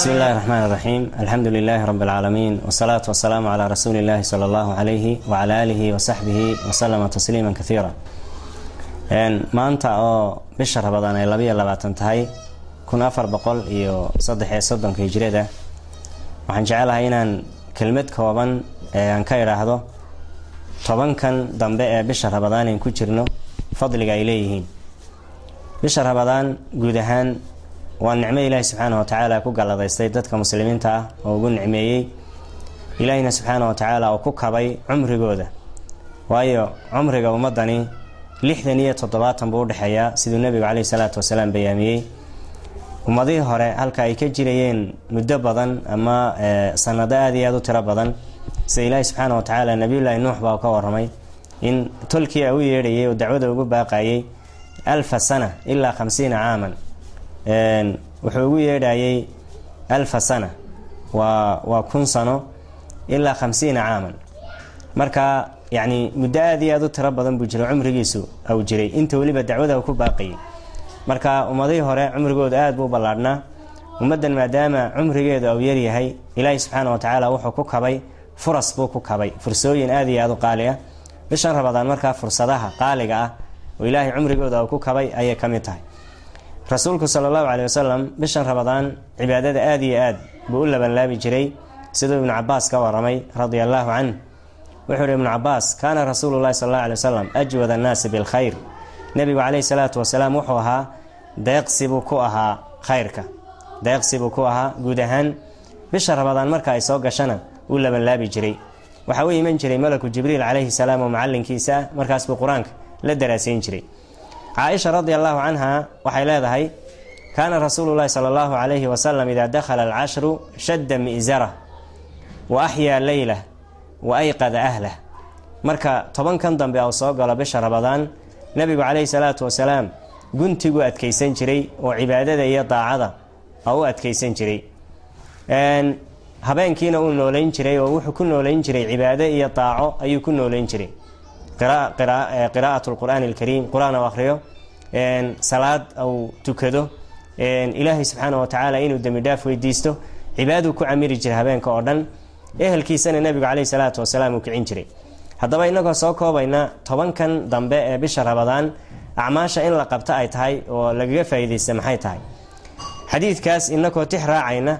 bismi illahi raxmaan iraxiim alxamdu lilaahi rabi alcaalamiin wasalaatu wasalaamu calaa rasuuli illaahi sala allahu calayhi wacala aalihi wasaxbihi wasalama tasliima kaiira maanta oo bisha rabadaan ay labayo labaatan tahay kun afar boqol iyo saddex iyo soddonka hijrada waxaan jecelahay inaan kelmad kooban aan ka idhaahdo tobankan dambe ee bisha rabadaan ayn ku jirno fadliga ay leeyihiin bisha rabadaan guud ahaan waa nicmo ilaahi subxaana wa tacaala ku galladaystay dadka muslimiinta ah oo ugu nicmeeyey ilaahina subxaana wa tacaala oo ku kabay cumrigooda waayo cumriga ummadani lixdan iyo toddobaatan buu udhexeeyaa siduu nebigu caleyhi salaatu wasalaam bayaamiyey ummadihii hore halka ay ka jirayeen muddo badan ama sanado aada iyo aada u tiro badan sida ilaahi subxaana wa tacaala nabiyullaahi nuux baa ka waramay in tolkii a u yeedhayay oo dacwada ugu baaqayay alfa sana ilaa khamsiina caaman wuxuu ugu yeedhayay alfa sana waa waa kun sano ilaa khamsiina caaman marka yacni muddo aada iyo aada u tiro badan buu jiro cumrigiisu au jiray inta weliba dacwada u ku baaqayay marka ummadihii hore cumrigooda aada buu ballaadhnaa ummaddan maadaama cumrigeedu au yaryahay ilaahi subxaana wa tacaala wuxuu ku kabay furas buu ku kabay fursooyin aada iyo aada u qaali ah bishan rabadaan markaa fursadaha qaaliga ah oo ilaahay cumrigooda uu ku kabay ayay ka mid tahay rasuulku sala allahu caleyhi wasalam bishan rabadaan cibaadada aada iyo aad buu u labanlaabi jiray siduu ibnu cabaas ka waramay radia allaahu canh wuxuu ihi ibnu cabaas kaana rasuulu llahi sal alla alay wasalam ajwad annaasi bilkhayr nebigu caleyhi salaatu wasalaam wuxuu ahaa deeqsibuu ku ahaa khayrka deeqsibuu ku ahaa guud ahaan bisha rabadaan marka ay soo gashana uu labanlaabi jiray waxaa u iman jiray malaku jibriil calayhi salaam oo macalinkiisa ah markaas buu qur-aanka la daraasayn jiray caaisha radi allahu canha waxay leedahay kaana rasuulu llahi sala allahu calayhi wasalam idaa dakhala alcashru shadda mi'zarah wa axyaa leylah wa ayqada ahlah marka tobankan dambe uu soo galo bisha rabadaan nebigu calayhi salaatu wasalaam guntiguu adkaysan jiray oo cibaadada iyo daacada oo u adkaysan jiray habeenkiina uu noolayn jiray oo wuxuu ku noolayn jiray cibaado iyo daaco ayuu ku noolayn jiray qiraa'at lqur'aani alkariim qur-aan u akhriyo salaad uu tukado ilaahay subxaana wa tacaala inuu dembi dhaaf weydiisto cibaaduu ku camiri jiray habeenka oo dhan ehelkiisana nebigu caleyhi salaatu wasalaam uu kicin jiray haddaba inagoo soo koobayna tobankan dambe ee bisha rabadaan acmaasha in la qabto ay tahay oo lagaga faa'iidaysta maxay tahay xadiidkaas inakoo tix raacayna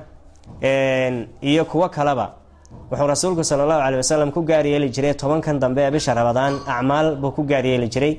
iyo kuwo kaleba wuxuu rasuulku sala allahu caley wasalam ku gaaryeeli jiray tobankan dambe ee bisha rabadaan acmaal buu ku gaaryeeli jiray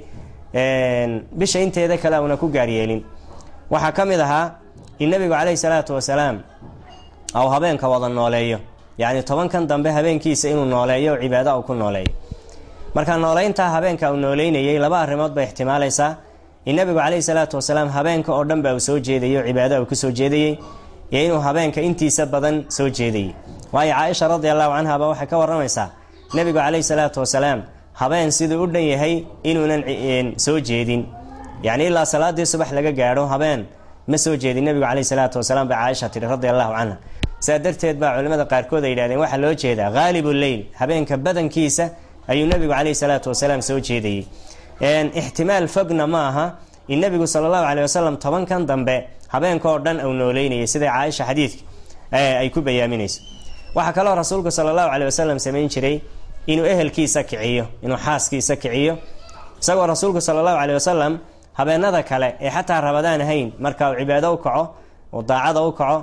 bisha inteeda kale una ku gaaryeelin waxaa ka mid ahaa in nebigu caleyhi salaatu wasalaam au habeenka wada nooleeyo yacni tobankan dambe habeenkiisa inuu nooleeyo oo cibaado uu ku nooleeyo marka nooleyntaa habeenka uu nooleynayay laba arrimood bay ixtimaalaysaa in nebigu caleyhi salaatu wasalaam habeenka oo dhan ba uu soo jeedayo o cibaada uu ku soo jeedayey iyo inuu habeenka intiisa badan soo jeedayay waayo caaisha radi allahu canhaba waxay ka waramaysaa nebigu caleyhi salaatu wasalaam habeen siduu u dhan yahay inuunan soo jeedin yacni ilaa salaadii subax laga gaadho habeen ma soo jeedin nebigu caleyhi salaatu wasalaam bay caaisha tihi radi allahu canha saa darteed baa culimmada qaarkood ay yidhahdeen waxaa loo jeedaa haalibu leyl habeenka badankiisa ayuu nebigu caleyhi salaatu wasalaam soo jeedayey ixtimaal fogna ma aha in nebigu sala allahu caleyh wasalam tobankan dambe habeenka oo dhan uu nooleynayay sida caaisha xadiidka ay ku bayaaminayso waxaa kaloo rasuulku sala allahu caley wasalam samayn jiray inuu ehelkiisa kiciyo inuu xaaskiisa kiciyo isagoo rasuulku sala allahu caley wasalam habeenada kale ee xataa rabadaan ahayn marka uu cibaado u kaco oo daacada u kaco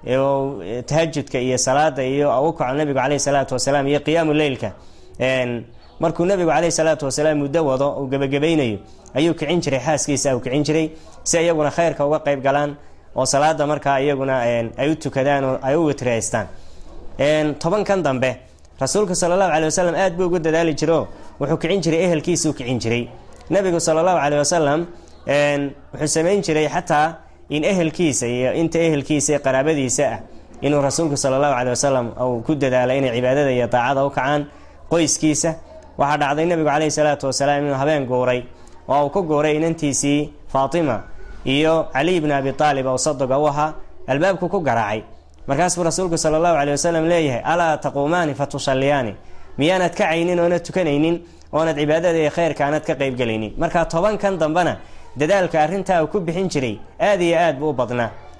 tahajudka iyo salaada iyo u kaco nebigu caleyhi salaatu wasalaam iyo qiyaamu leylka markuu nebigu caleyhi salaatu wasalaam muddo wado uu gebagabaynayo ayuu kicin jiray xaaskiisa uu kicin jiray si iyaguna khayrka uga qayb galaan oo salaada markaa iyaguna ay u tukadaan oo ay u witreystaan tobankan dambe rasuulku sala allahu caley wasalam aad buu ugu dadaali jiro wuxuu kicin jiray ehelkiisuu kicin jiray nebigu sala allahu caley wasalam wuxuu samayn jiray xataa in ehelkiisa iyo inta ehelkiisa ee qaraabadiisa ah inuu rasuulku sala allahu caley wasalam uu ku dadaalo inay cibaadada iyo daacada u kacaan qoyskiisa waxaa dhacday nebigu caleyhi salaatu wasalaam inuu habeen guuray oo uu ku guuray inantiisii faatima iyo caliy bni abi aalib oo sadoga u ahaa albaabku ku garaacay markaasbuu rasuulku sala allahu caley wasalam leeyahay alaa taquumaani fa tusalliyaani miyaanad kacaynin oonad tukanaynin oonad cibaadada iyo khayrka aanad ka qaybgelaynin marka tobankan dambena dadaalka arrintaa uu ku bixin jiray aad iyo aad buu u badnaa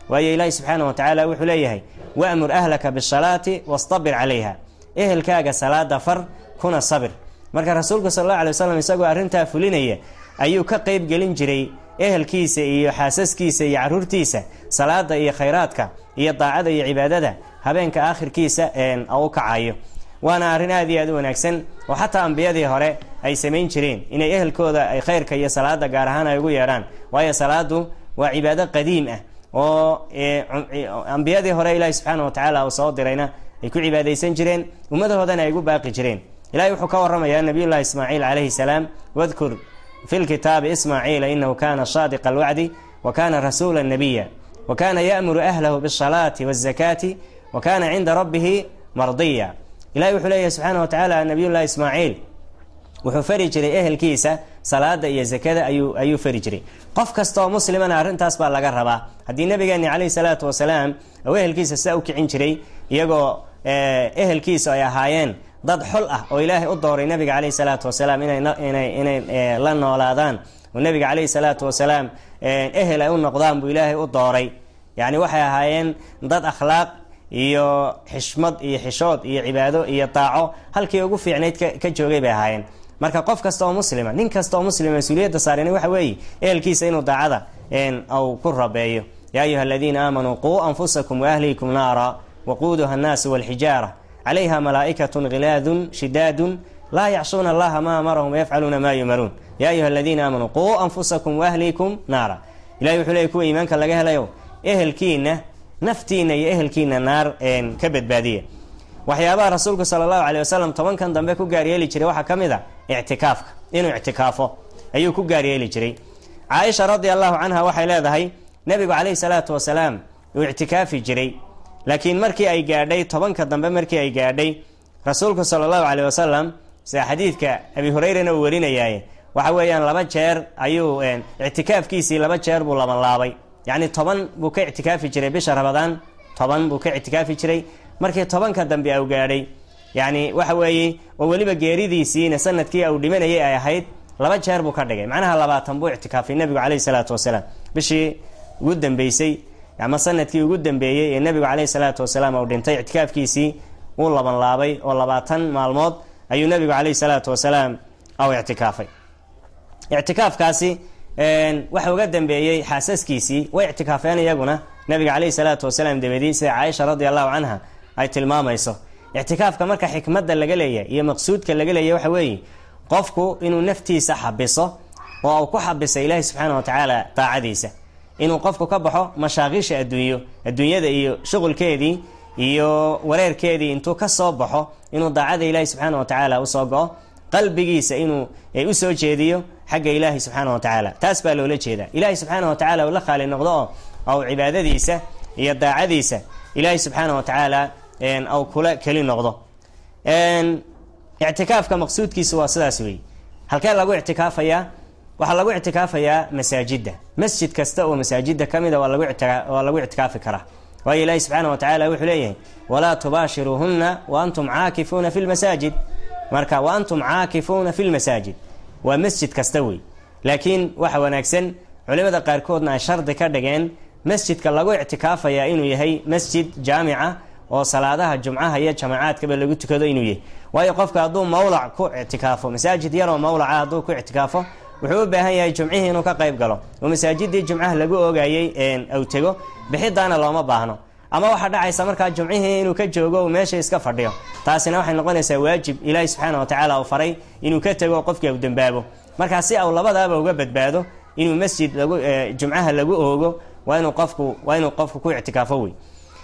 waayo ilaahi subxaana wa tacaala wuxuu leeyahay wa'mur ahlaka bisalaati wastabir calayha ehelkaaga salaada far kuna sabir marka rasuulku sal alla alay wasalam isagoo arrintaa fulinaya ayuu ka qeyb gelin jiray ehelkiisa iyo xaasaskiisa iyo caruurtiisa salaada iyo khayraadka iyo daacada iyo cibaadada habeenka aakhirkiisa u kacayo waana arrin aad iyo aad u wanaagsan oo xataa ambiyadii hore ay samayn jireen inay ehelkooda ay khayrka iyo salaada gaar ahaan ay ugu yeedhaan waayo salaadu waa cibaado qadiim ah oo ambiyadii hore ilaahi subxaana wa tacaala uu soo dirayna ay ku cibaadaysan jireen ummadahoodana ay ugu baaqi jireen ilahay wuxuu ka waramayaa nabiyullahi ismaaciil calayhi salaam wadkur fi lkitaabi ismaaciila inahu kana saadiqa alwacdi wa kana rasuula nabiya wa kana ya'muru ahlahu bisalaati wazakaati wa kana cinda rabbihi mardiya ilahi wuxuu leeyahy subxaana wa tacaala nabiyullahi ismaaciil wuxuu fari jiray ehelkiisa salaada iyo zakada ayuu ayuu fari jiray qof kasta oo muslimana arrintaas baa laga rabaa haddii nabigeeni calayhi salaatu wasalaam uu ehelkiisa sidaa u kicin jiray iyagoo ehelkiisa ay ahaayeen dad xol ah oo ilaahay u dooray nabiga calayhi salaatu wasalaam inay la noolaadaan oo nabiga calayhi salaatu wasalaam ehel ay u noqdaan buu ilaahay u dooray yacni waxay ahaayeen dad akhlaaq iyo xishmad iyo xishood iyo cibaado iyo daaco halkii ugu fiicnayd ka joogay bay ahaayeen marka qof kasta oo muslima nin kasta oo muslima mas-uuliyadda saarani waxa weeye ehelkiisa inuu daacada au ku rabeeyo yaa ayuha aladiina aamanuu quu anfusakum waahlikum naara waquuduha annaasu walxijaara calayha malaa'ikatun khilaadun shidaadun laa yacsuuna allaha ma amarahum wayafcaluuna maa yumaruun yaa ayuha aladiina aamanuu quu anfusakum waahlikum naara ilahi wuxuu leeyay kuwa iimaanka laga helayo ehelkiina naftiina iyo ehelkiina naar ka badbaadiya waxyaabaha rasuulku sala allahu caley wasalam tobankan dambe ku gaaryeeli jiray waxaa ka mid a ictikaafka inuu ictikaafo ayuu ku gaaryeeli jiray caaisha radi allahu canha waxay leedahay nebigu calayhi salaatu wasalaam uu ictikaafi jiray laakiin markii ay gaadhay tobanka dambe markii ay gaadhay rasuulku sala allahu caley wasalam sida xadiidka abi hureyrana uu warinayaaye waxa weeyaan laba jeer ayuu ictikaafkiisii laba jeer buu labanlaabay yacni toban buu ka ictikaafi jiray bisha ramadaan toban buu ka ictikaafi jiray markii tobanka dambe au gaadhay yacni waxa weeye oo weliba geeridiisiina sanadkii au dhimanayay ay ahayd laba jeer buu ka dhigay macnaha labaatan buu ictikaafay nebigu caleyhi salaatu wasalaam bishii ugu dambeysay ama sanadkii ugu dambeeyey ee nebigu caleyhi salaatu wasalaam uu dhintay ictikaafkiisii wuu labanlaabay oo labaatan maalmood ayuu nebigu caleyhi salaatu wasalaam au ictikaafay ictikaafkaasi waxa uga dambeeyey xaasaskiisii way ictikaafeen iyaguna nabiga caleyhi salaatu wasalaam dabadii sida caaisha radi allahu canha ay tilmaamayso ictikaafka marka xikmadda laga leeyahay iyo maqsuudka laga leeyahy waxa weeye qofku inuu naftiisa xabiso oo uu ku xabisa ilaahi subxaana wa tacaala daacadiisa inuu qofku ka baxo mashaaqiisha adduunyo adduunyada iyo shuqulkeedii iyo wareerkeedii intuu ka soo baxo inuu daacada ilaahi subxaana wa tacaala usoo go-o qalbigiisa inuu usoo jeediyo xagga ilaahi subxaana wa tacaala taas baa loola jeedaa ilaahi subxaana wa tacala uu la khaali noqdo oo ou cibaadadiisa iyo daacadiisa ilaahi subxaana wa tacaala au kula keli noqdo ictikaafka maqsuudkiisu waa sidaas weeye halkee lagu ictikaafayaa waxaa lagu ictikaafayaa masaajidda masjid kasta oo masaajidda ka mida waa lagu ictikaafi karaa waayo ilaahi subxaana wa tacala wuxuu leeyahay walaa tubaashiruuhunna wa antum caakifuuna fi lmasaajid marka wa antum caakifuuna fi lmasaajid waa masjid kasta wey laakiin waxa wanaagsan culimada qaarkoodna ay shardi ka dhigeen masjidka lagu ictikaafayaa inuu yahay masjid jaamica oo salaadaha jumcaha iyo jamacaadkaba lagu tukado inuu yahay waayo qofka hadduu mawlac ku ictikaafo masaajid yaroo mawlaca hadduu ku ictikaafo wuxuu u baahan yahay jumcihii inuu ka qayb galo oo masaajidii jumcaha lagu oogayey aw tego bixidaana looma baahno ama waxaa dhacaysa markaa jumcihii inuu ka joogo uu meesha iska fadhiyo taasina waxay noqonaysaa waajib ilaahi subxaana wa tacaala uu faray inuu ka tego qofkii u dambaabo markaa si au labadaaba uga badbaado inuu masjid lagu jumcaha lagu oogo waa inuu qofku waa inuu qofku ku ictikaafo wey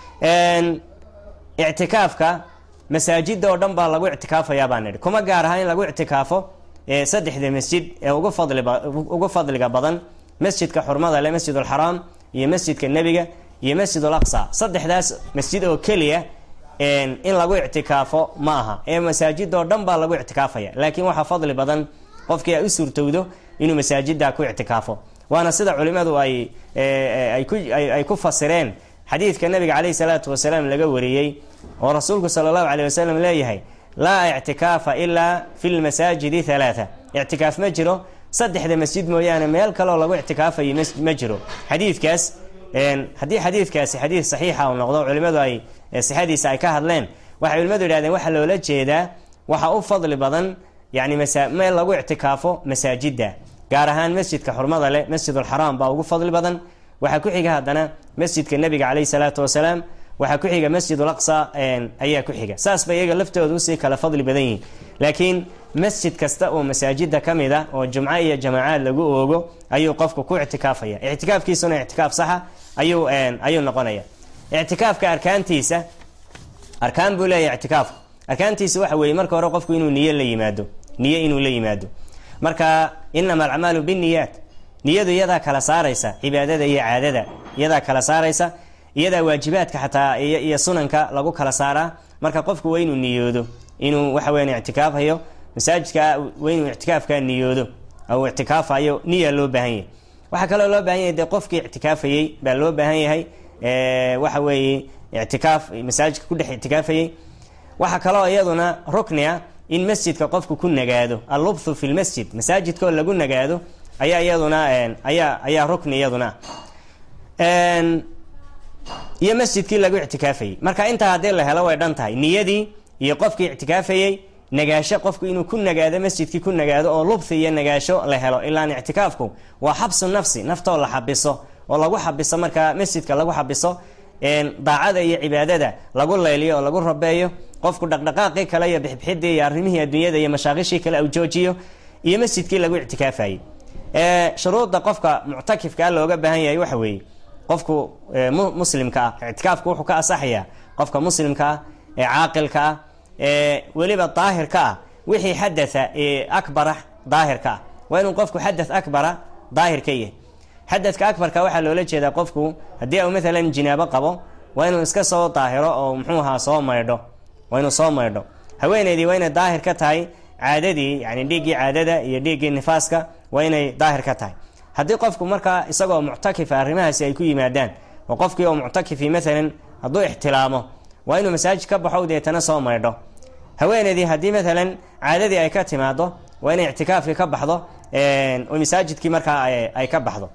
ictikaafka masaajida oo dhan baa lagu ictikaafayaa baan nidhi kuma gaar aha in lagu ictikaafo saddexda masjid ee ugu fadliba ugu fadliga badan masjidka xurmada le masjid alxaraam iyo masjidka nebiga iyo masjid alaqsa saddexdaas masjid oo keliya in lagu ictikaafo ma aha ee masaajida oo dhan baa lagu ictikaafaya laakiin waxaa fadli badan qofkii ay u suurtowdo inuu masaajida ku ictikaafo waana sida culimadu ay ay ku fasireen xadiidka nabiga caleyhi salaatu wasalaam laga wariyey oo rasuulku sala allahu caleyh wasalam leeyahay laa ictikaafa ilaa fi lmasaajidi halaatha ictikaaf ma jiro saddexda masjid mooyaane meel kaleoo lagu ictikaafayo ma jiro xadiidkaas haddii xadiidkaasi xadiid saxiixa uu noqdo culimmadu ay sixadiisa ay ka hadleen waxay culimmadu yidhahdeen waxaa loola jeedaa waxa u fadli badan yani meel lagu ictikaafo masaajidda gaar ahaan masjidka xurmada leh masjidulxaraam baa ugu fadli badan waxaa ku xiga haddana masjidka nebiga caleyhi salaatu wasalaam waxaa ku xiga masjidul aqsa ayaa ku xiga saas bay iyaga laftooda usii kala fadli badan yihiin laakiin masjid kasta oo masaajida ka mid a oo jumco iyo jamaacaad lagu oogo ayuu qofku ku ictikaafaya ictikaafkiisuna ictikaaf saxa ayuu ayuu noqonaya ictikaafka arkaantiisa arkaan buu leeyahay ictikaafku arkaantiisa waxa weeye marka hore qofku inuu niyo la yimaado niyo inuu la yimaado marka inama alacmaalu binniyaat niyadu iyadaa kala saaraysa cibaadada iyo caadada iyadaa kala saaraysa iyadaa waajibaadka xataa iyo sunanka lagu kala saaraa marka qofku waa inuu niyoodo inuu waxa weyan ictikaafhayo masaajidka waa inuu ictikaafka niyoodo ou ictikaafayo niya loo baahan yahay waxaa kaloo loo baahan yahay dee qofkii ictikaafayey baa loo baahan yahay waxa weeye ictikaaf masaajidka ku dhex ictikaafayey waxaa kaloo iyaduna rukni ah in masjidka qofku ku nagaado allubthu fi lmasjid masaajidkoo lagu nagaado ayaa iyaduna ayaa ayaa rukni iyaduna iyo masjidkii lagu ictikaafayey marka intaa haddii la helo way dhan tahay niyadii iyo qofkii ictikaafayey nagaasho qofku inuu ku nagaado masjidkii ku nagaado oo lubthi iyo nagaasho la helo ilaan ictikaafku waa xabsu nafsi naftoo la xabiso oo lagu xabiso markaa masjidka lagu xabiso daacada iyo cibaadada lagu layliyo oo lagu rabeeyo qofku dhaqdhaqaaqii kale iyo bixbixidii iyo arrimihii adduunyada iyo mashaaqishii kale u joojiyo iyo masjidkii lagu ictikaafayey shuruudda qofka muctakifkaa looga baahan yahay waxa weeye qofku muslimka ah ictikaafku wuxuu ka asaxayaa qofka muslimka ah ee caaqilka ah ee weliba daahirka ah wixii xadatha ee akbara daahirka ah waa inuu qofku xadath akbara daahir ka yahay xadadka akbarka waxaa loola jeedaa qofku haddii u maalan jinaabo qabo waa inuu iska soo daahiro oo muxuu ahaa soo maydho waa inuu soo maydho haweeneydii waa inay daahir ka tahay caadadii yani dhiiggii caadada iyo dhiiggii nifaaska waa inay daahir ka tahay haddii qofku markaa isagoo muctakifa arrimahaasi ay ku yimaadaan oo qofkii oo muctakifi maalan hadduu ixtilaamo waa inuu masaajid ka baxo deetana soo maydho haweeneydii haddii maalan caadadii ay ka timaado waa inay ictikaafkii ka baxdo oo masaajidkii markaa ay ka baxdo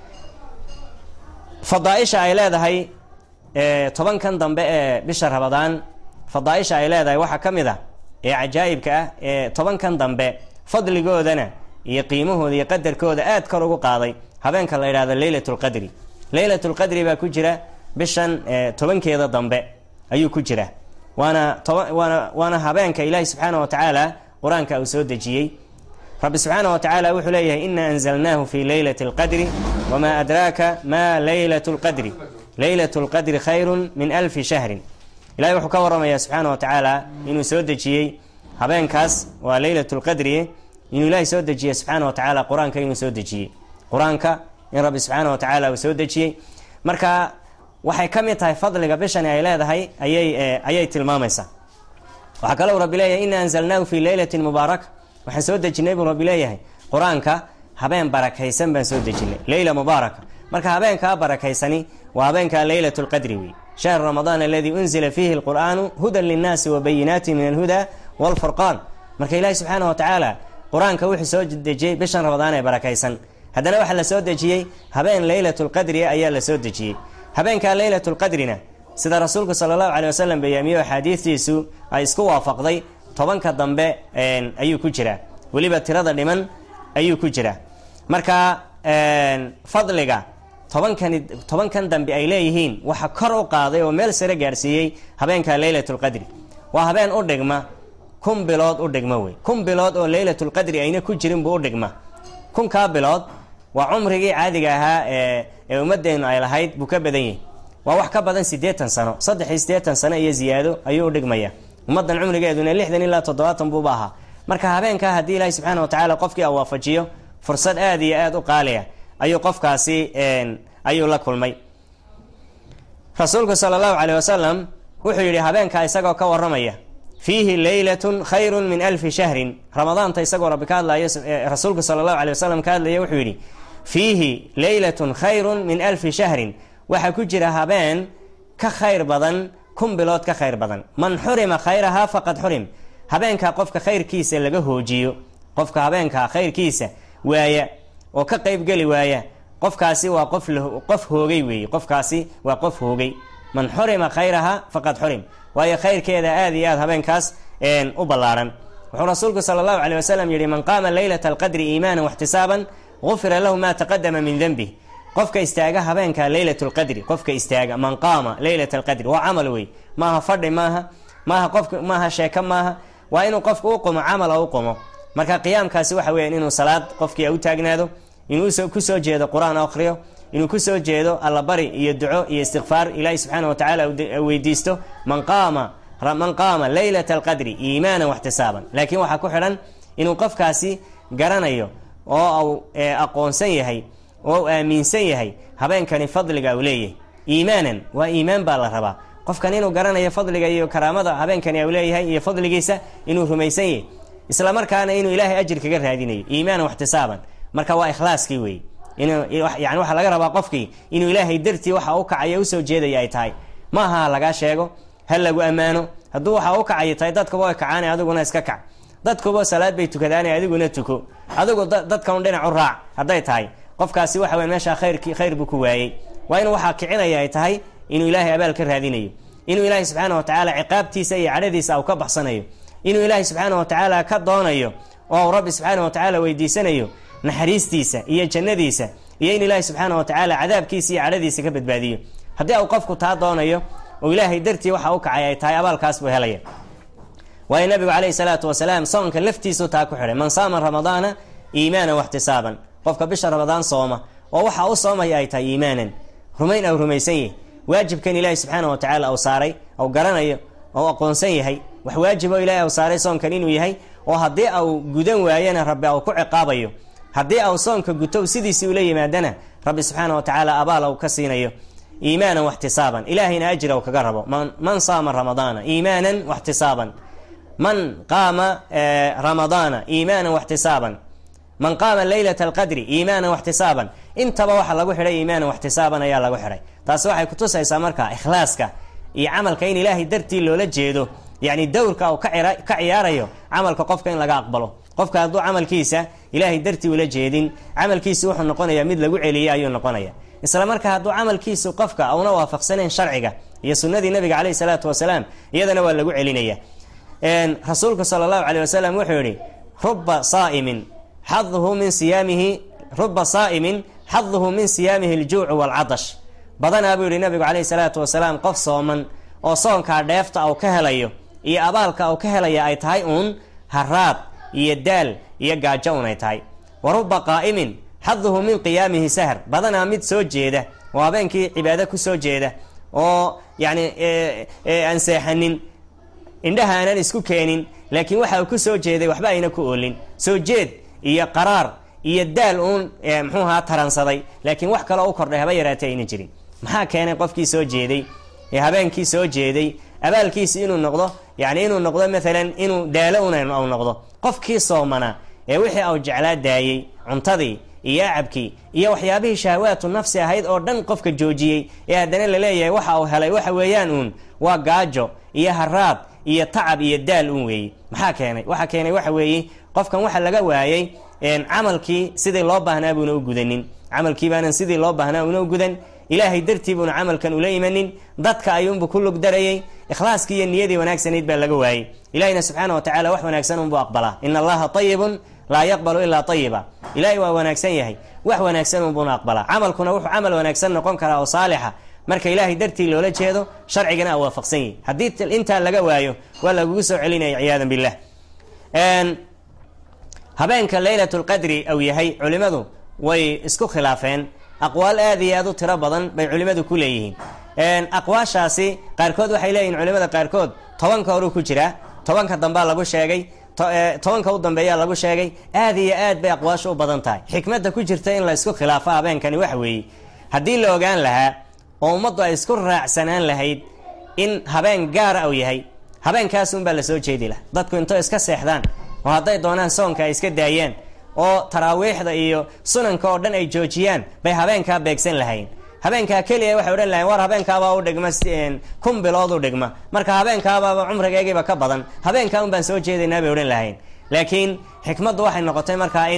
fadaaisha ay leedahay tobankan dambe ee bisha rabadaan fadaaisha ay leedahay waxaa ka mid ah ee cajaa'ibka ah ee tobankan dambe fadligoodana iyo qiimahooda iyo qadarkooda aad kor ugu qaaday habeenka la yidhahdo leylat lqadri leylat lqadri baa ku jira bishan tobankeeda dambe ayuu ku jira waana waana waana habeenka ilaahi subxaana wa tacaala qur-aanka uu soo dejiyey rabbi subxaana wa tacaala wuxuu leeyahay ina anzalnaahu fi leylati اlqadri wma adraaka ma leylat اlqadri leylat اlqadri khayru min alfi shahrin ilahay wuxuu ka waramaya subxaana wa tacaala inuu soo dejiyey habeenkaas waa leylat lqadri inuu ilaahay soo dejiyey subxaana wa tacaala qur-aanka inuu soo dejiyey qur-aanka in rabbi subxaana wa tacaala uu soo dejiyey marka waxay ka mid tahay fadliga bishani ay leedahay ayay ayay tilmaamaysaa waxaa kalou rabbi leeyahay ina anzalnaahu fi leylatin mubaaraka waxaan soo dejinay buu rabbi leeyahay qur-aanka habeen barakaysan baan soo dejinay leyla mubaaraka marka habeenkaa barakaysani waa habeenkaa leylat lqadri wey shahr ramadaan aladii unzila fiihi lqur'aanu hudan linnaasi wabayinaati min alhuda walfurqaan marka ilaahi subxaana wa tacaala qur-aanka wuxuu soo dejiyey bishan ramadaan ee barakaysan haddana waxaa la soo dejiyey habeen leylat lqadri ayaa la soo dejiyey habeenkaa leylat lqadrina sida rasuulku sala allahu caley wasalam bayaamiyo axaadiistiisu ay isku waafaqday tobanka dambe ayuu ku jiraa weliba tirada dhiman ayuu ku jiraa marka fadliga tobankani tobankan dambe ay leeyihiin waxa kor u qaaday oo meel sare gaarsiiyey habeenka leylat lqadri waa habeen u dhigma kun bilood u dhigma wey kun bilood oo leylat lqadri ayna ku jirin buu u dhigma kunkaa bilood waa cumrigii caadiga ahaa ee ummadeennu ay lahayd buu ka badan yahay waa wax ka badan siddeetan sano saddex iyo siddeetan sano iyo ziyaado ayuu u dhigmaya ummaddan cumrigeeduna lixdan ilaa toddobaatan buuba ahaa marka habeenkaa haddii ilaahi subxaana wa tacaala qofkii a waafajiyo fursad aada iyo aada u qaaliya ayuu qofkaasi ayuu la kulmay rasuulku sala allahu caleyh wasalam wuxuu yidhi habeenkaa isagoo ka waramaya fiihi leylatun khayrun min alfi shahrin ramadaanta isagoo rabbi ka hadlayo rasuulku sala allahu aley wasalam ka hadlaya wuxuu yidhi fiihi leylatun khayrun min alfi shahrin waxaa ku jira habeen ka khayr badan kun bilood ka khayr badan man xurima khayrahaa faqad xurim habeenkaa qofka khayrkiisa laga hoojiyo qofka habeenkaa khayrkiisa waaya oo ka qaybgeli waaya qofkaasi waa qof qof hoogay weeye qofkaasi waa qof hoogay man xurima khayraha faqad xurim waayo khayrkeeda aad iyo aad habeenkaas u ballaaran wuxuu rasuulku sala allahu caleyh wasalam yihi man qaama leylata alqadri iimaanan waxtisaaban gufira lahu ma taqadama min denbih qofka istaaga habeenka leylat lqadri qofka istaaga man qaama leylat alqadri waa camal wey maaha fadhi maaha maaha qofka maaha sheeko maaha waa inuu qofka u qumo camal oo u qumo marka qiyaamkaasi waxa weeyaan inuu salaad qofkii u taagnaado inuu kusoo jeedo qur-aan akhriyo inuu kusoo jeedo allabari iyo duco iyo istikfaar ilaahi subxaana watacaala weydiisto man qaama man qaama leylata alqadri iimaanan waxtisaaban laakiin waxaa ku xidhan inuu qofkaasi garanayo oo uu aqoonsan yahay oo u aaminsan yahay habeenkani fadliga uu leeyahay iimaanan waa iimaan baa la rabaa qofkan inuu garanayo fadliga iyo karaamada habeenkani u leeyahay iyo fadligiisa inuu rumaysan yahay isla markaana inuu ilaahay ajir kaga raadinayo iimaanan waxtisaaban marka waa ikhlaaskii wey yani waxaa laga rabaa qofkii inuu ilaahay dartii waxa u kacaya usoo jeedaya ay tahay maaha ha lagaa sheego ha lagu ammaano hadduu waxa u kacaya tahay dadkuba way kacaana adiguna iska kac dadkuba salaad bay tukadaana adiguna tuko adigu dadkan dhinac u raac hadday tahay qofkaasi waxa wey meeshaa khayrki khayr buu ku waayey waa inuu waxaa kicinaya ay tahay inuu ilaahay abaal ka raadinayo inuu ilaahay subxaana wa tacaala ciqaabtiisa iyo cadhadiisa u ka baxsanayo inuu ilaahay subxaana wa tacaala ka doonayo oo rabbi subxaana wa tacaala weydiisanayo naxariistiisa iyo jannadiisa iyo in ilaahay subxaana wa tacaala cadaabkiisa iyo cadhadiisa ka badbaadiyo haddii uu qofku taa doonayo oo ilaahay dartii waxa u kacay ay tahay abaalkaas buu helaya waayo nabigu caleyhi salaatu wasalaam soonka laftiisu taa ku xidhay man saama ramadaana iimaanan waxtisaaban qofka bisha ramadaan sooma oo waxa u soomaya ay tahay iimaanan rumayn au rumaysan yahy waajibkan ilaahay subxaana wa tacaala au saaray au garanayo ou aqoonsan yahay wax waajib oo ilahay au saaray soonkan inuu yahay oo haddii au gudan waayana rabbi au ku ciqaabayo haddii au soonka guto sidiisii ula yimaadana rabbi subxaana wa tacaala abaal au ka siinayo iimaanan waxtisaaban ilaahayna ajir au kaga rabo man saama ramadaana iimaanan waxtisaaban man qaama ramadaana iimaanan waxtisaaban man qaama leylata alqadri iimaanan waxtisaaban intaba waxa lagu xidhay iimaanan waxtisaaban ayaa lagu xidhay taasi waxay kutusaysaa marka ikhlaaska iyo camalka in ilaahay dartii loola jeedo yani dowrka uu ka ciyaarayo camalka qofka in laga aqbalo qofka hadduu camalkiisa ilaahay dartii ula jeedin camalkiisu wuxuu noqonaya mid lagu celiyey ayuu noqonaya isla marka hadduu camalkiisu qofka una waafaqsanayn sharciga iyo sunadii nabiga caleyhi salaatu wasalaam iyadana waa lagu celinaya rasuulku sala allahu caleyh wasalam wuxuu yihi ruba saaimin xaduhu min siyaamihi ruba saa'imin xaduhu min siyaamihi aljuucu waalcadash badanaa buu yihi nabigu caleyhi salaatu wasalaam qof sooman oo soonkaa dheefta au ka helayo iyo abaalka au ka helaya ay tahay uun haraad iyo daal iyo gaajo un ay tahay wa ruba qaa'imin xaduhu min qiyaamihi sahr badanaa mid soo jeeda oo habeenkii cibaado ku soo jeeda oo yacni aan seexanin indhaha aanan isku keenin laakiin waxa uu ku soo jeeday waxba ayna ku oolin soo jeed iyo qaraar iyo daal uun muxuuhaa taransaday laakiin wax kaloo u kordhay haba yaraatay ayna jirin maxaa keenay qofkii soo jeeday ee habeenkii soo jeeday abaalkiisi inuu noqdo yani inuu noqdo maalan inuu daalo un au noqdo qofkii soomanaa ee wixii au jeclaa daayey cuntadii iyo acabkii iyo waxyaabihii shahawaatu nafsi ahayd oo dhan qofka joojiyey ee haddana laleeyahay waxa uu helay waxa weeyaan uun waa gaajo iyo haraad iyo tacab iyo daal un weeye maxaa keenay waxa keenay waxa weeye qofkan waxa laga waayey camalkii sidii loo baahnaa buuna u gudanin camalkii baanan sidii loo baahnaa una u gudan ilaahay dartii buuna camalkan ula imanin dadka ayuunbu ku lug darayey ikhlaaskii iyo niyadii wanaagsanayd baa laga waayey ilahina subxaana wa tacala wax wanaagsan unbuu aqbalaa ina allaha ayibun laa yaqbalu ilaa ayiba ilaahay waa wanaagsan yahay wax wanaagsan unbuuna aqbalaa camalkuna wuxuu camal wanaagsan noqon karaa oo saalixa marka ilaahay dartii loola jeedo sharcigana a waafaqsan yahi haddii intaa laga waayo waa lagugu soo celinaya ciyaadan billah habeenka leylat lqadri au yahay culimadu way isku khilaafeen aqwaal aad iyo aad u tiro badan bay culimadu ku leeyihiin aqwaashaasi qaarkood waxay leeyihin culimada qaarkood tobanka horuu ku jiraa tobanka dambaa lagu sheegay tobanka u dambeeyaa lagu sheegay aad iyo aad bay aqwaashu u badan tahay xikmadda ku jirta in la isku khilaafo habeenkani waxa weeye haddii la ogaan lahaa oo ummaddu ay isku raacsanaan lahayd in habeen gaara au yahay habeenkaasunbaa lasoo jeedi laha dadku intoo iska seexdaan oo hadday doonaan soonka ay iska daayaan oo taraawiixda iyo sunanka oo dhan ay joojiyaan bay habeenkaa beegsan lahayn habeenkaa keliya waxay odhan lahayn war habeenkaabaa u dhigma kun bilood u dhigma marka habeenkaabaaba cumrigeygiiba ka badan habeenkaa un baan soo jeedaynaa bay odhan lahayn laakiin xikmaddu waxay noqotay markaa in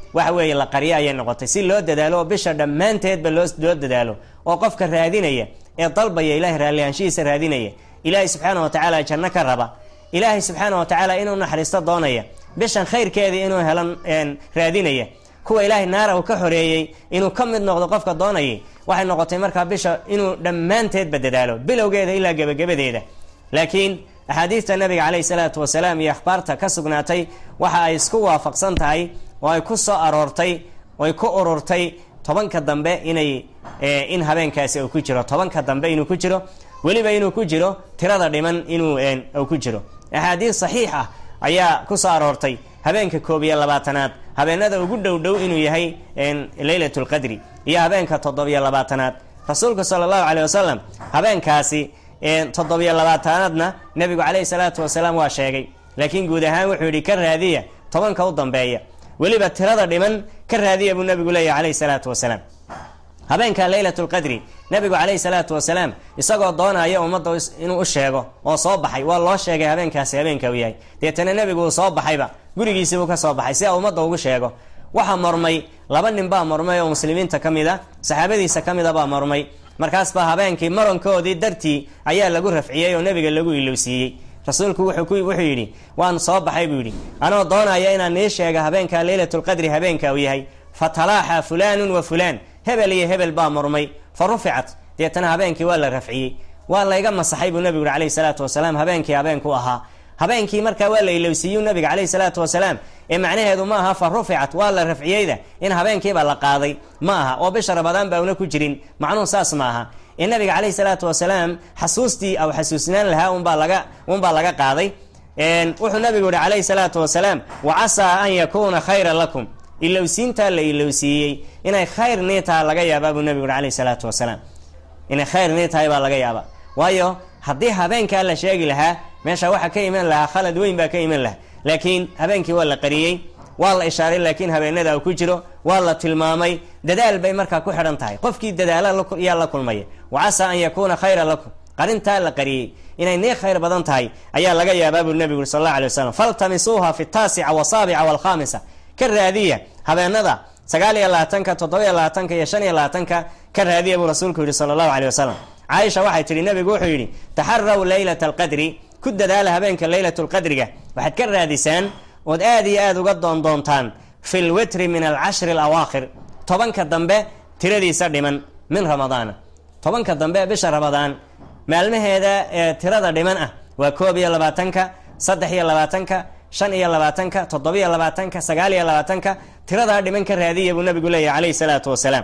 waxa weeye la qaryo ayay noqotay si loo dadaalo oo bisha dhammaanteedba loo loo dadaalo oo qofka raadinaya ee dalbaya ilahay raallihaanshihiisa raadinaya ilaahay subxaana wa tacaala janno ka raba ilaahay subxaana wa tacaala inuu naxariisto doonaya bishan khayrkeedii inuu helan raadinaya kuwa ilaahay naara uu ka xoreeyey inuu ka mid noqdo qofka doonayay waxay noqotay markaa bisha inuu dhammaanteedba dadaalo bilowgeeda ilaa gebagabadeeda laakiin axaadiista nabiga caleyhi salaatu wasalaam iyo akhbaarta ka sugnaatay waxa ay isku waafaqsan tahay oo ay ku soo aroortay oy ku ururtay tobanka dambe inay in habeenkaasi uu ku jiro tobanka dambe inuu ku jiro weliba inuu ku jiro tirada dhiman inuu uu ku jiro axaadiis saxiix ah ayaa ku soo aroortay habeenka koob iyo labaatanaad habeenada ugu dhow dhow inuu yahay leylat lqadri iyo habeenka toddobiyo labaatanaad rasuulku sala allahu caleyh wasalam habeenkaasi toddobiyo labaatanaadna nebigu caleyhi salaatu wasalaam waa sheegay laakiin guud ahaan wuxuu yidhi ka raadiya tobanka u dambeeya weliba tirada dhiman ka raadiya buu nebigu leeyahy caleyhi salaatu wasalaam habeenka leylat lqadri nebigu caleyhi salaatu wasalaam isagoo doonaya ummadda inuu u sheego oo soo baxay waa loo sheegay habeenkaasi habeenka uu yahay deetana nebigu uu soo baxayba gurigiisibuu ka soo baxay si a ummadda ugu sheego waxaa mormay laba nin baa mormay oo muslimiinta ka mid a saxaabadiisa ka mida baa mormay markaas baa habeenkii marankoodii dartii ayaa lagu rafciyey oo nebiga lagu ilowsiiyey rasuulku wuxuu yidhi waan soo baxay buu yidhi anoo doonaya inaan nii sheega habeenka leylatulqadri habeenka uu yahay fatalaaxa fulaanun wa fulaan hebel iyo hebel baa murmay fa ruficat deetana habeenkii waa la rafciyey waa layga masaxay buu nebigu yhi calayhi salaatu wasalaam habeenkii habeenku ahaa habeenkii markaa waa la ilowsiiyu nabiga caleyhi salaatu wasalaam ee macnaheedu ma aha fa ruficat waa la rafciyeyda in habeenkiiba la qaaday ma aha oo bisha rabadaan baa una ku jirin macnuhu saas ma aha ee nabiga caleyhi salaatu wasalaam xasuustii aw xasuusnaan lahaa unbaa laga unbaa laga qaaday wuxuu nabigu yihi calayhi salaatu wasalaam wa casaa an yakuuna khayran lakum ilowsiintaa la ilowsiiyey inay khayr nii taha laga yaabaa buu nabigu yihi calayhi salaatu wasalaam inay khayr nii tahay baa laga yaabaa waayo haddii habeenkaa la sheegi lahaa meesha waxaa ka iman lahaa khalad weyn baa ka iman lahaa laakiin habeenkii waa la qariyey waa la ishaaray laakiin habeenada uu ku jiro waa la tilmaamay dadaal bay markaa ku xidhan tahay qofkii dadaala yaa la kulmaya wa casaa an yakuuna khayran lakum qarintaa la qariyey inay nii khayr badan tahay ayaa laga yaabaa buu nebigu yuri sal alla alay wasalam faltamisuuha fi taasica wasaabica walkhamisa ka raadiya habeenada sagaal iyo labaatanka toddobiyo labaatanka iyo shan iyo labaatanka ka raadiya buu rasuulku yihi sala allahu aleyh wasalam caaisha waxay tihi nebigu wuxuu yidhi taxaraw leylata alqadri ku dadaala habeenka leylatulqadriga waxaad ka raadisaan ood aad iyo aada uga doondoontaan fi lwitri min alcashri alawaakhir tobanka dambe tiradiisa dhiman min ramadaana tobanka dambe bisha ramadaan maalmaheeda ee tirada dhiman ah waa koob iyo labaatanka saddex iyo labaatanka shan iyo labaatanka toddobiyo labaatanka sagaal iyo labaatanka tiradaa dhiman ka raadiya buu nabigu leeyahy calayhi salaatu wasalaam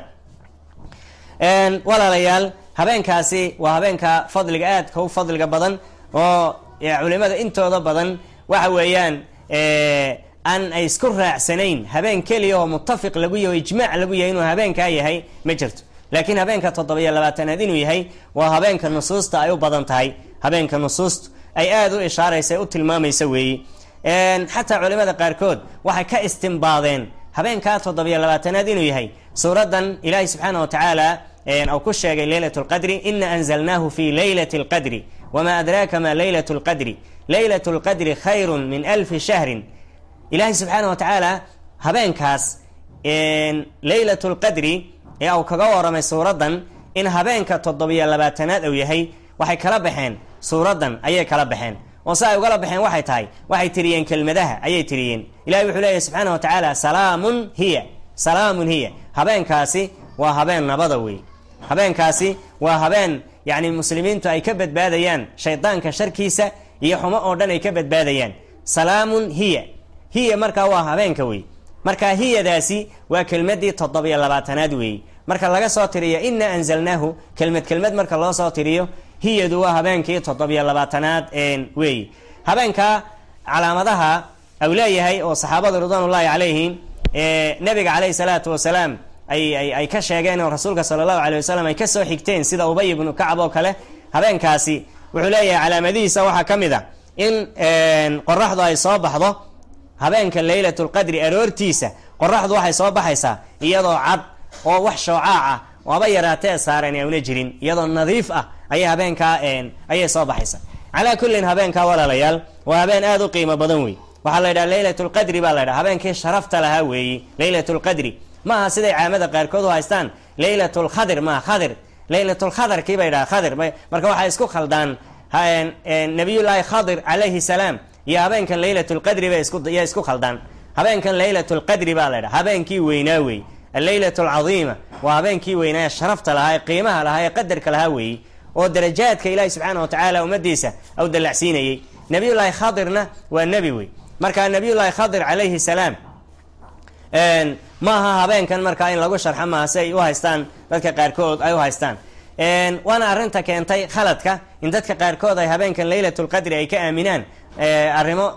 walaalayaal habeenkaasi waa habeenka fadliga aadka u fadliga badan oo culimada intooda badan waxa weeyaan aan ay isku raacsanayn habeen keliya oo mutafiq lagu yahy o ijmaac lagu yahay inuu habeenkaa yahay ma jirto laakiin habeenka toddobiyo labaatanaad inuu yahay waa habeenka nusuusta ay u badan tahay habeenka nusuustu ay aada u ishaaraysa u tilmaamaysa weeye xataa culimada qaarkood waxay ka istimbaadeen habeenkaa toddobiyo labaatanaad inuu yahay suuraddan ilaahay subxaana wa tacaala u ku sheegay leylat lqadri ina anzalnaahu fi leylati lqadri wma adraaka ma leylat lqadri leylat lqadri khayru min alfi shahrin ilaahay subxaana wa tacaala habeenkaas leylat lqadri ee uu kaga waramay suuraddan in habeenka toddobiyo labaatanaad uu yahay waxay kala baxeen suuraddan ayay kala baxeen oo se ay ugala baxeen waxay tahay waxay tiriyeen kelmadaha ayay tiriyeen ilahay wuxuu leeyahy subxaana wa tacaala salaamun hiya salaamun hiya habeenkaasi waa habeen nabada wey habeenkaasi waa habeen yacni muslimiintu ay ka badbaadayaan shaydaanka sharkiisa iyo xumo oo dhan ay ka badbaadayaan salaamun hiya hiya markaa waa habeenka wey marka hiyadaasi waa kelmadii toddobiyo labaatanaad weeye marka laga soo tiriyo ina anzalnaahu kelmad kelmad marka loo soo tiriyo hiyadu waa habeenkii toddobiyo labaatanaad weeye habeenka calaamadaha au leeyahay oo saxaabadu ridwaanullahi calayhim nabiga caleyhi salaatu wasalaam ay ay ka sheegeen oo rasuulka sala allahu aley wasalam ay kasoo xigteen sida ubay ibnu kacab oo kale habeenkaasi wuxuu leeyahay calaamadihiisa waxaa ka mid a in qoraxdu ay soo baxdo habeenka leylat lqadri aroortiisa qoraxdu waxay soo baxaysaa iyadoo cad oo wax shoocaac ah waaba yaraatee saaren auna jirin iyadoo nadiif ah ayay habeenkaa ayay soo baxaysaa calaa kullin habeenkaa walaalayaal waa habeen aada u qiimo badan wey waxaa la yidhaha leylat lqadri baa la ydhaha habeenkii sharafta lahaa weeye leylat lqadri maaha siday caamada qaarkood u haystaan leylat lkhadir maaha khadir leylatlkhadarkii bay dhaha khadir marka waxay isku khaldaan nabiyullaahi khadir calayhi salaam iyo habeenkan leylat lqadri bay isya isku khaldaan habeenkan leylat lqadri baa la ydhaha habeenkii weynaa wey alleylat alcadiima waa habeenkii weynaa ee sharafta lahaa ee qiimaha lahaa ee qadarka lahaa weeye oo darajaadka ilaahi subxaana wa tacaala ummadiisa au dallacsiinayey nabiyullaahi khadirna waa nebi wey marka nabiyullaahi khadir calayhi salaam maaha habeenkan markaa in lagu sharxo maaha si ay u haystaan dadka qaarkood ay u haystaan waana arrinta keentay khaladka in dadka qaarkood ay habeenkan leylatulqadri ay ka aaminaan arrimo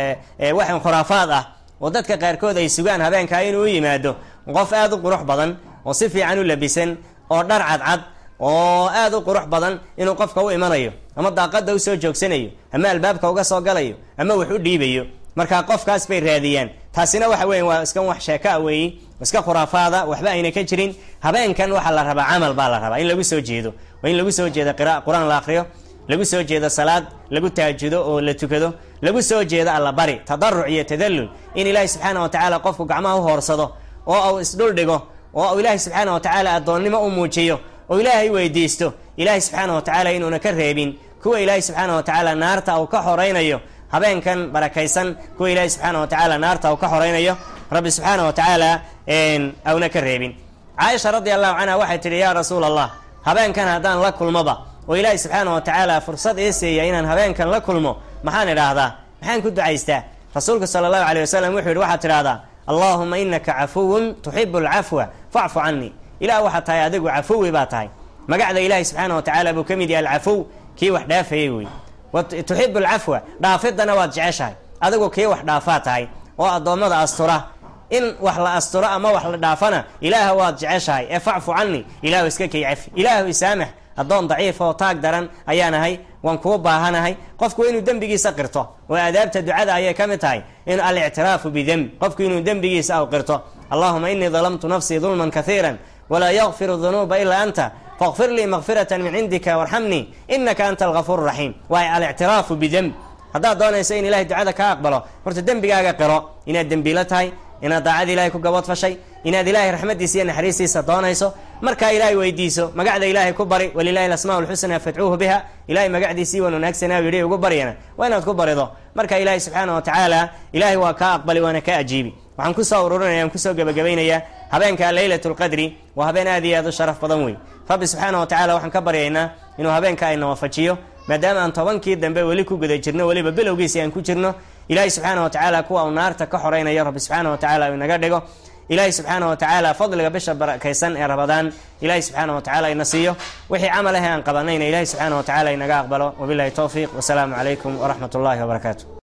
waxan khuraafaad ah oo dadka qaarkood ay sugaan habeenkaa inuu u yimaado qof aada u qurux badan oo si fiican u labisan oo dhar cadcad oo aada u qurux badan inuu qofka u imanayo ama daaqada usoo joogsanayo ama albaabka uga soo galayo ama wax u dhiibayo markaa qofkaas bay raadiyaan taasina waxa weya waa iska wax sheekaa weeye iska khuraafaada waxba ayna ka jirin habeenkan waxaa la rabaa camal baa la rabaa in lagu soo jeedo waa in lagu soo jeedo qur-aan la akriyo lagu soo jeedo salaad lagu taajudo oo la tukado lagu soo jeedo allabari tadaruc iyo tadallul in ilaahi subxaana wa tacaala qofku gacmaha u hoorsado oo uu isdhul dhigo oo ilaahi subxaana wa tacaala addoonnimo u muujiyo oo ilaahay weydiisto ilaahi subxaana wa tacaala inuuna ka reebin kuwa ilaahi subxaana wa tacaala naarta uu ka xoraynayo habeenkan barakaysan kuwa ilaahi subxaana wa tacaala naarta uu ka xoraynayo rabbi subxaana wa tacaala auna ka reebin caaisha radi allahu canha waxay tidhi yaa rasuula allah habeenkan haddaan la kulmoba oo ilaahi subxaana wa tacaala fursad ii siiya inaan habeenkan la kulmo maxaan idhaahdaa maxaan ku ducaystaa rasuulku sala allahu aleyh wasalam wuxuu yidhi waxaad tidhahdaa allaahuma inaka cafuwun tuxibu alcafwa facfu canii ilah waxaad tahay adigu cafuwi baa tahay magacda ilaahi subxaana wa tacaala buu ka mid yahay alcafuw kii wax dhaafayay wey tuxibu alcafwa dhaafidana waad jeceshahay adigu kii wax dhaafaa tahay oo addoommada astura in wax la asturo ama wax la dhaafana ilaaha waad jeceshahay ee facfu canii ilaahu iska kay cafi ilaahu isaamax addoon daciif oo taag daran ayaan ahay waan kuu baahanahay qofku inuu dembigiisa qirto oo aadaabta ducada ayay ka mid tahay in alictiraafu bidemb qofku inuu dembigiisa aw qirto allahuma inii dalamtu nafsii dulman kaiira walaa yakfiru dunuuba ilaa anta faqfir lii makfirata min cindika warxamnii inaka anta algafuur raxiim waay alictiraafu bidemb haddaad doonayso in ilahay ducada kaa aqbalo horta dembigaaga qiro inaad dembiilo tahay inaad daacada ilahay ku gabadfashay inaad ilahay raxmadiisa iyo naxariistiisa doonayso markaa ilaahay weydiiso magacda ilaahay ku bari walilahi alasmaa lxusnaa fadcuuhu biha ilahay magacdiisii waan wanaagsanaa yidhi ugu baryana waa inaad ku barido marka ilaahay subxaana wa tacaala ilaahay waa kaa aqbali waana kaa ajiibi waxaan kusoo ururinaya aan kusoo gebagabaynayaa habeenka leylat lqadri waa habeen aad iyo aad u sharaf badan wey rabbi subxaana wa tacala waxaan ka baryaynaa inuu habeenka ayna waafajiyo maadaama aan tobankii dambe weli ku guda jirno weliba bilowgiisi aan ku jirno ilaahay subxaana wa tacaala kuwa uu naarta ka xoraynayo rabbi subxaana wa tacala uu inaga dhigo ilaahay subxaana wa tacaala fadliga bisha barakaysan ee rabadaan ilaahay subxaana wa tacala ina siiyo wixii camal ah ee aan qabanayna ilaahay subxaana wa tacala inaga aqbalo wabilahi towfiiq wasalaamu calaykum waraxmat ullahi wabarakaatu